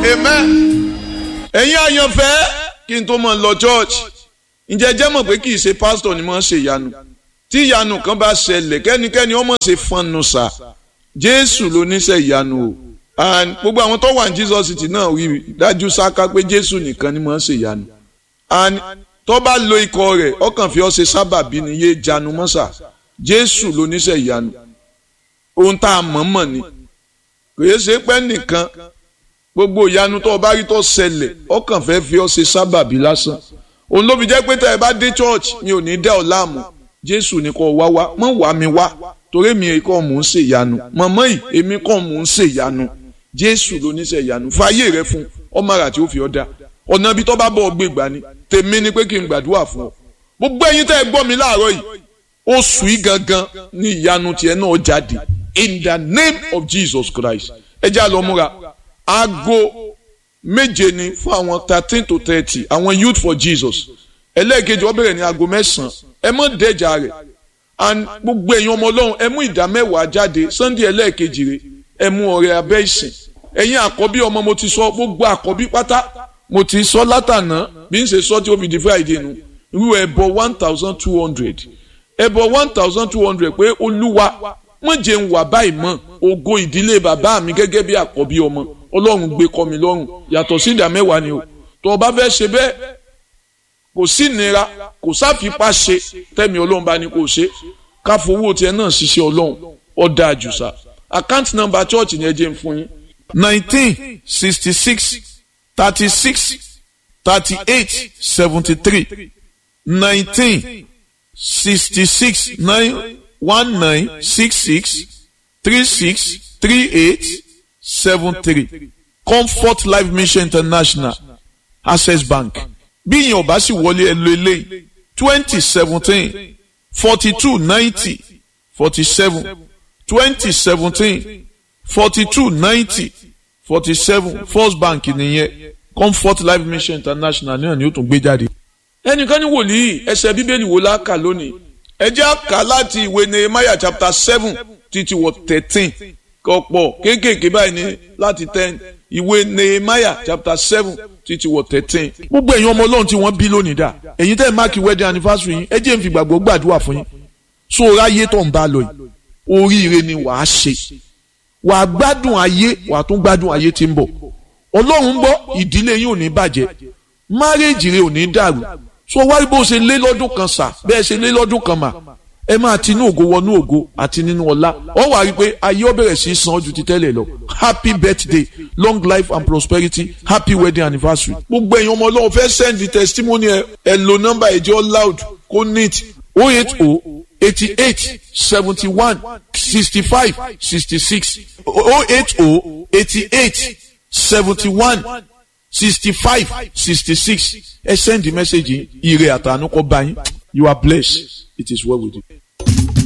amen. ẹ̀yin àyànfẹ́ kí n tó mọ̀ lọ church ǹjẹ́ jẹ́ mọ̀ pé kì í ṣe pásítọ̀ ni mo ń ṣe ìyanu tí ìyanu kan bá ṣẹlẹ̀ kẹ́nikẹ́ni ọmọ ṣe fọnù sà jésù ló níṣẹ́ ìyanu o and gbogbo àwọn tó wà ní jesus city náà wí dájú sáká pé jésù nìkan ni mo ń ṣe ìyanu and tó bá lo ikọ̀ rẹ̀ ọkàn fi ọ́ ṣe sábàbí ni yé janu mọ́sà jésù ló níṣẹ́ ìyanu ohun tá a mọ̀ mọ̀ ni kò yẹ ṣe pẹ́ nìkan gbogbo ìyanu tó o bá rí tó ṣẹlẹ̀ ọkàn fẹ́ fi ọ́ ṣe sábàbí lásán òun ló fi jẹ́ pé tẹ́ ẹ bá dé church mi ò ní dẹ́ ọ láàmú jésù ní kò wá wá mọ̀ wá mi wá torí mi kọ́ mò ń ṣe ìyanu mọ̀mọ́ yìí èmi kọ́ mò ń ṣe ìyanu jésù ló ní ṣe ìyanu fàyè rẹ fún ọmọ àrà tí ó fi ọ́ dá ọ̀nà ibi tó bá bọ̀ ọ́ gbé gbà ni tèmi ni pé kí n gbàdúrà fún ọ gbogbo ẹ̀yin tẹ́ ẹ gbọ́ mi láàárọ̀ yìí oṣù yìí gangan ní ìyanu tiẹ̀ náà jáde in the name of jesus christ ẹ já lọ múra aago méje ni fún àwọn thirteen to thirty àwọn youth for jesus ẹlẹ́ẹ̀kejì wọ́n bẹ̀rẹ̀ ní aago mẹ́sàn-án ẹ mọ̀ dẹ́jà rẹ̀ and gbogbo èèyàn ọmọ ọlọ́run ẹ mú ìdá mẹ́wàá jáde sunday ẹlẹ́ẹ̀kejì rẹ̀ ẹ mú ọrẹ abẹ́ ìsìn ẹ̀yin àkọ́bí ọmọ mo ti sọ gbogbo àkọ́bí pátá mo ti sọ látànà bí n ṣe sọ tí ó fi di friday nu irú ẹbọ one thousand two hundred ẹbọ one thousand two hundred pé olúwa wọ́n jẹ́ ń wà báyìí mọ́ ògo ìdílé bàbá mi gẹ́gẹ́ bí àkọ́bí ọmọ ọlọ́run gbé kọ́ mi lọ́rùn yàtọ̀ sí ìdá mẹ́wàá ni o tó o bá fẹ́ ṣe bẹ́ẹ̀ kò sí ìnira kò sáfipá ṣe tẹ́mi ọlọ́run bá ní kò ṣe káfowó tiẹ̀ náà ṣiṣẹ́ ọlọ́run ọ̀dà àjùsà account number church ni ẹ jẹ́ ń fún yín. nineteen sixty six thirty six thirty eight seventy three nineteen sixty six nine one nine six six three six three eight seven three comfort life mission international access bank bí ìyẹn ò bá sì wọlé ẹ lo eléyìí twenty seventeen forty two ninety forty seven twenty seventeen forty two ninety forty seven first bank nìyẹn comfort life mission international náà ni ó tún gbé jáde. ẹnìkan ní wòlíì ẹsẹ̀ bíbélì wo la kà lónìí ẹ jẹ́ á kà láti ìwé nehemiah chapter seven títí wọ thirteen kọ̀pọ̀ kéékèèké báyìí ní láti ten ìwé nehemiah chapter seven títí wọ thirteen. gbogbo ẹ̀yin ọmọ ọlọ́run tí wọ́n bí lónìí dà ẹ̀yin tẹ́ ẹ̀ máàkì wedding anniversary yín ẹ jẹ́ n fi gbàgbọ́ gbàdúrà fún yín so ráyé tó ń bá lọ yìí oríire ni wàá ṣe wàá gbádùn ayé wàá tún gbádùn ayé tí ń bọ̀ ọlọ́run gbọ́ ìdílé yín ò ní bàjẹ́ márèèjì rẹ ò ní dàrú so wáyé bó ṣe lé lọ́dún kan sà bẹ́ẹ̀ ṣe lé lọ́dún kan mà ẹ máa ti inú ògo wọnú ògo àti nínú ọlá ọ wà rí i pé ayé ó bẹ̀rẹ̀ sí í san ju ti tẹ́lẹ̀ lọ happy birthday long life and prosperity happy wedding anniversary. gbogbo èèyàn ọmọ ọlọ́run fẹ́ send the testimony ẹ ẹ lo nọ́mbà ẹ̀jẹ̀ loud kó neat o eight o eighty eight seventy one sixty five sixty six o eight o eighty eight seventy one sixty five sixty six ẹ send the message ire àtànú kọ bá yín you are blessed it is well with you.